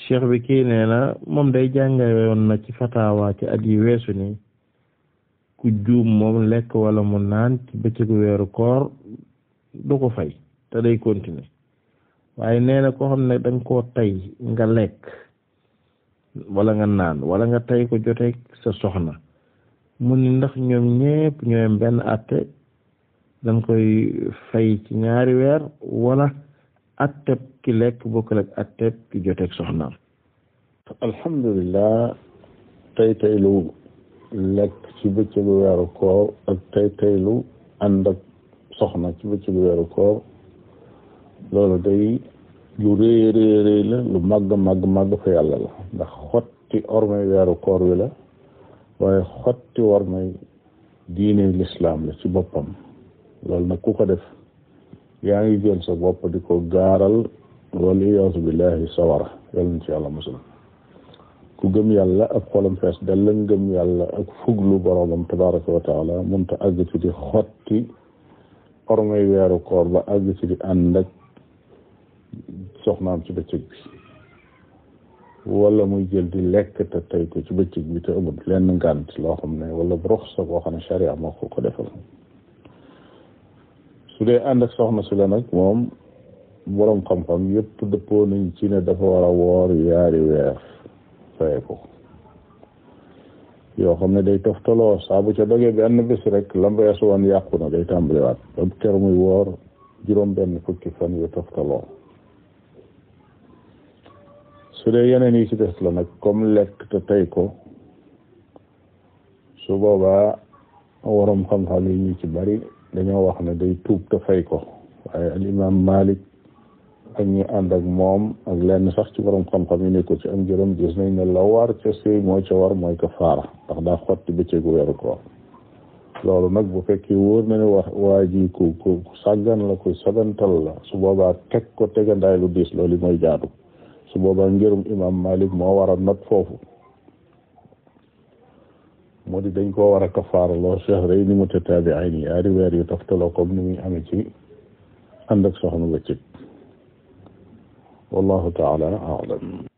cheikh bi kii nee na moom day jàngale woon na ci fatawa ci at yi weesu ni ku juum moom lekk wala mu naan ci bëccëgu weeru koor du ko fay te day continuer waaye nee na koo xam ne danga koo tey nga lekk wala nga naan wala nga tey ko joteeg sa soxna mu ni ndax ñoom ñépp ñooyam benn atte dañ koy fay ci ñaari weer wala atteb ki lekk bokkul ak atteb ki joteeg soxnaam alhamdulilah tey teylu lekk ci bëccëgu weeru koor ak tey teylu ànd ak soxna ci bëccëgu weeru koor loolu day lu rëy rëy rëy la lu màgg màgg màgg fa yàlla la ndax xotti ormay weeru koor wi la waaye xotti ormay diine lislaam la ci boppam loolu nag ku ko def yaa ngi jël sa bopp di ko gaaral wala iyaasu billahi sawara yàlla na ci yàlla musal ku gëm yàlla ak xolam fees dell ngëm yàlla ak fuglu boroomam tabaraka wa taala munta àgg ci di xotti ormay weeru koor ba àgg ci di ànd ak soxnaam ci bëccëg bi wala muy jël di lekk te tey ko ci bëccëg bi te amul lenn ngànt loo xam ne wala ruxsa boo xam ne sharia moo ko ko defal su dee ànd ak soxna si la nag moom boroom xam-xam yëpp dëppoo nañ ci ne dafa war a woor yaari weer faye ko yoo xam ne day toftaloo saa bu ca dogee benn bés rek lam weesu woon yàqu na day tàmbaliwaat ba ker muy woor juróom benn fukki fan yu toftaloo su dee yeneen yi ci des la nag comme lekk te tey ko su boobaa waroom xam-xam yi ñu ci bari dañoo wax ne day tuub te fay ko waaye al imam Malik ak ñi ànd ak moom ak lenn sax ci borom xam-xam yi nekkul ci am jërëm gis nañ ne la war ca sëy moo ca war mooy ko faara ndax daa xotti bëccëgu weeru koor loolu nag bu fekkee wóor na ne wax waa ji ku ku sàggan la ku sagantal la su boobaa teg ko tegandaay lu diis loolu mooy jaadu su boobaa ngirum imam Malik moo war a not foofu moo di dañ koo war a kafaara loo shahrayni mutataabi'ayni yaari weer yu toftaloo comme ni muy amee ci ànd ak soxna bëccëg wallahu taala a'lam